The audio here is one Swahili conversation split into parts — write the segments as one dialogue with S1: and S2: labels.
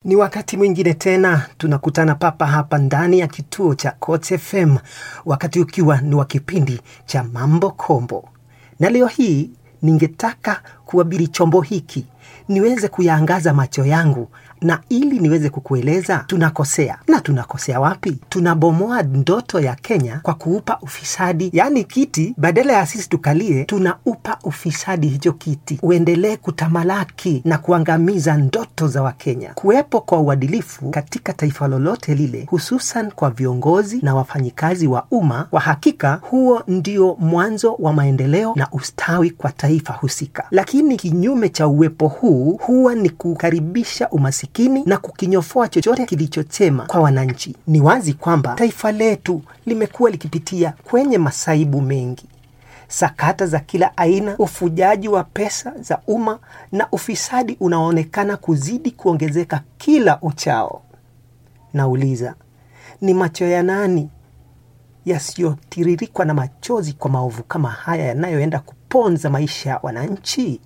S1: Ni wakati mwingine tena tunakutana papa hapa ndani ya kituo cha Coach FM, wakati ukiwa ni wa kipindi cha Mambo Kombo, na leo hii ningetaka kuabiri chombo hiki niweze kuyaangaza macho yangu na ili niweze kukueleza tunakosea na tunakosea wapi. Tunabomoa ndoto ya Kenya kwa kuupa ufisadi, yaani kiti badala ya sisi tukalie, tunaupa ufisadi hicho kiti uendelee kutamalaki na kuangamiza ndoto za Wakenya. Kuwepo kwa uadilifu katika taifa lolote lile, hususan kwa viongozi na wafanyikazi wa umma, kwa hakika huo ndio mwanzo wa maendeleo na ustawi kwa taifa husika. Lakini kinyume cha uwepo huu huwa ni kukaribisha umasikini na kukinyofoa chochote kilichochema kwa wananchi. Ni wazi kwamba taifa letu limekuwa likipitia kwenye masaibu mengi, sakata za kila aina, ufujaji wa pesa za umma na ufisadi unaoonekana kuzidi kuongezeka kila uchao. Nauliza, ni macho ya nani yasiyotiririkwa na machozi kwa maovu kama haya yanayoenda kuponza maisha ya wananchi?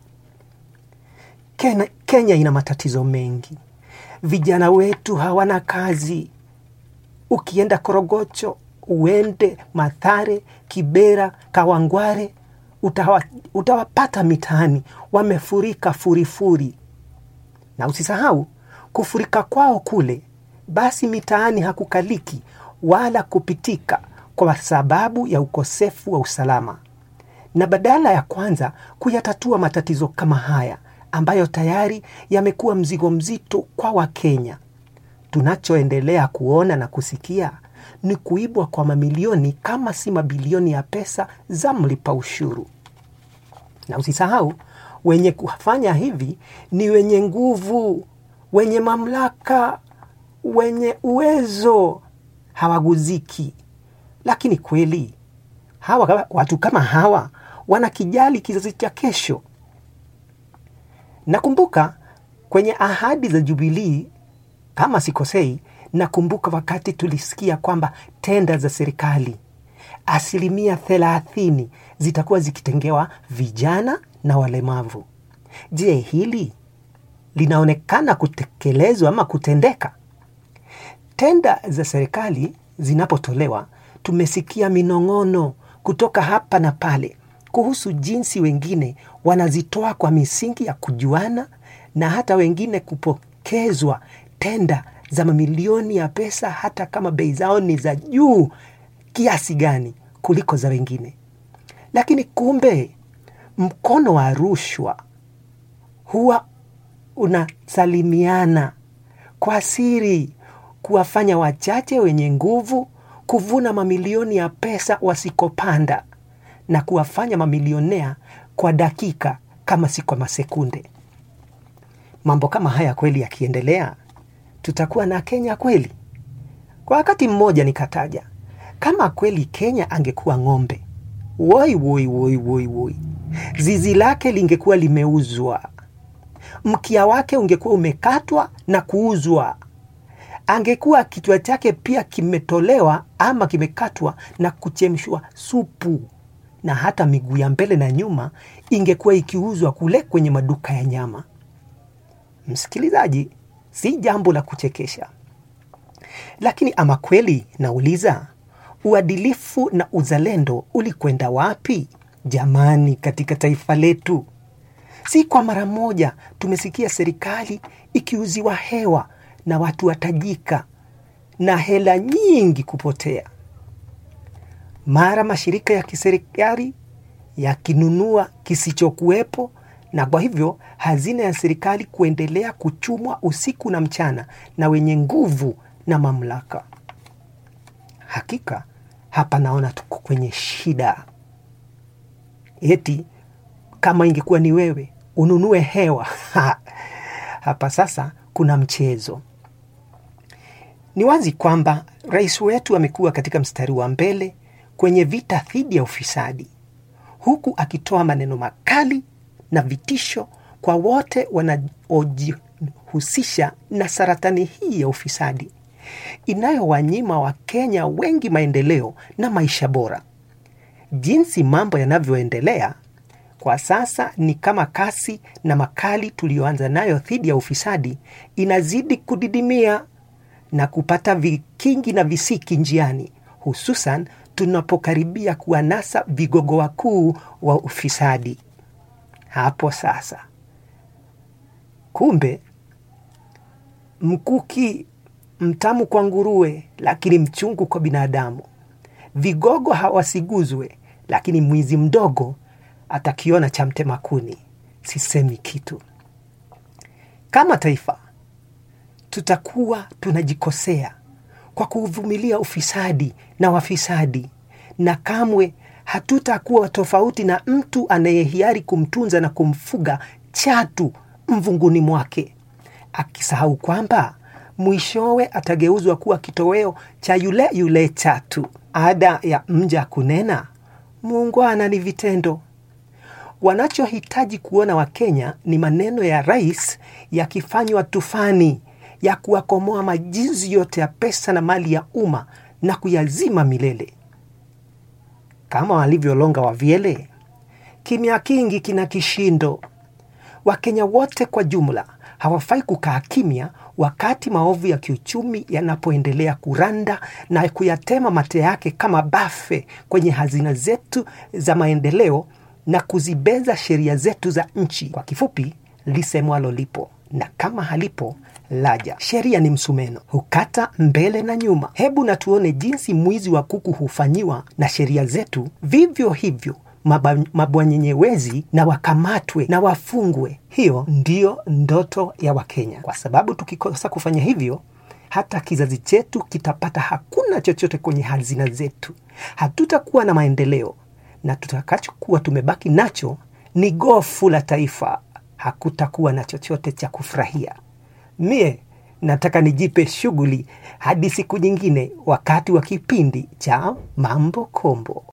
S1: Kenya, Kenya ina matatizo mengi. Vijana wetu hawana kazi. Ukienda Korogocho, uende Mathare, Kibera, Kawangware, utawa, utawapata mitaani wamefurika furifuri. Na usisahau kufurika kwao kule, basi mitaani hakukaliki wala kupitika kwa sababu ya ukosefu wa usalama. Na badala ya kwanza kuyatatua matatizo kama haya ambayo tayari yamekuwa mzigo mzito kwa Wakenya. Tunachoendelea kuona na kusikia ni kuibwa kwa mamilioni kama si mabilioni ya pesa za mlipa ushuru. Na usisahau wenye kufanya hivi ni wenye nguvu, wenye mamlaka, wenye uwezo, hawaguziki. Lakini kweli hawa watu kama hawa wanakijali kizazi cha kesho? Nakumbuka kwenye ahadi za Jubilii, kama sikosei, nakumbuka wakati tulisikia kwamba tenda za serikali asilimia thelathini zitakuwa zikitengewa vijana na walemavu. Je, hili linaonekana kutekelezwa ama kutendeka? Tenda za serikali zinapotolewa, tumesikia minong'ono kutoka hapa na pale kuhusu jinsi wengine wanazitoa kwa misingi ya kujuana na hata wengine kupokezwa tenda za mamilioni ya pesa hata kama bei zao ni za juu kiasi gani kuliko za wengine. Lakini kumbe mkono wa rushwa huwa unasalimiana kwa siri, kuwafanya wachache wenye nguvu kuvuna mamilioni ya pesa wasikopanda na kuwafanya mamilionea kwa dakika kama si kwa masekunde. Mambo kama haya kweli yakiendelea, tutakuwa na Kenya kweli? Kwa wakati mmoja nikataja kama kweli Kenya angekuwa ng'ombe, woi woi woi woi woi, zizi lake lingekuwa limeuzwa, mkia wake ungekuwa umekatwa na kuuzwa, angekuwa kichwa chake pia kimetolewa ama kimekatwa na kuchemshwa supu na hata miguu ya mbele na nyuma ingekuwa ikiuzwa kule kwenye maduka ya nyama. Msikilizaji, si jambo la kuchekesha, lakini ama kweli nauliza, uadilifu na uzalendo ulikwenda wapi jamani, katika taifa letu? Si kwa mara moja tumesikia serikali ikiuziwa hewa na watu watajika na hela nyingi kupotea mara mashirika ya kiserikali yakinunua kisichokuwepo, na kwa hivyo hazina ya serikali kuendelea kuchumwa usiku na mchana na wenye nguvu na mamlaka. Hakika hapa naona tuko kwenye shida. Eti kama ingekuwa ni wewe ununue hewa hapa sasa kuna mchezo. Ni wazi kwamba rais wetu amekuwa katika mstari wa mbele kwenye vita dhidi ya ufisadi, huku akitoa maneno makali na vitisho kwa wote wanaojihusisha na saratani hii ya ufisadi inayowanyima Wakenya wengi maendeleo na maisha bora. Jinsi mambo yanavyoendelea, Kwa sasa ni kama kasi na makali tuliyoanza nayo dhidi ya ufisadi inazidi kudidimia na kupata vikingi na visiki njiani, hususan tunapokaribia kuwanasa vigogo wakuu wa ufisadi. Hapo sasa, kumbe mkuki mtamu kwa nguruwe, lakini mchungu kwa binadamu. Vigogo hawasiguzwe, lakini mwizi mdogo atakiona cha mtema kuni. Sisemi kitu. Kama taifa, tutakuwa tunajikosea kwa kuvumilia ufisadi na wafisadi, na kamwe hatutakuwa tofauti na mtu anayehiari kumtunza na kumfuga chatu mvunguni mwake, akisahau kwamba mwishowe atageuzwa kuwa kitoweo cha yule yule chatu. Ada ya mja kunena, muungwana ni vitendo. Wanachohitaji kuona Wakenya ni maneno ya rais yakifanywa tufani ya kuwakomoa majinsi yote ya pesa na mali ya umma na kuyazima milele, kama walivyolonga wavyele. Kimya kingi kina kishindo. Wakenya wote kwa jumla hawafai kukaa kimya wakati maovu ya kiuchumi yanapoendelea kuranda na kuyatema mate yake kama bafe kwenye hazina zetu za maendeleo na kuzibeza sheria zetu za nchi. Kwa kifupi, lisemwalo lipo na kama halipo laja. Sheria ni msumeno, hukata mbele na nyuma. Hebu na tuone jinsi mwizi wa kuku hufanyiwa na sheria zetu, vivyo hivyo maba- mabwanyenyewezi na wakamatwe na wafungwe. Hiyo ndiyo ndoto ya Wakenya, kwa sababu tukikosa kufanya hivyo hata kizazi chetu kitapata hakuna chochote kwenye hazina zetu, hatutakuwa na maendeleo, na tutakachokuwa tumebaki nacho ni gofu la taifa. Hakutakuwa na chochote cha kufurahia. Mie nataka nijipe shughuli hadi siku nyingine, wakati wa kipindi cha Mambo Kombo.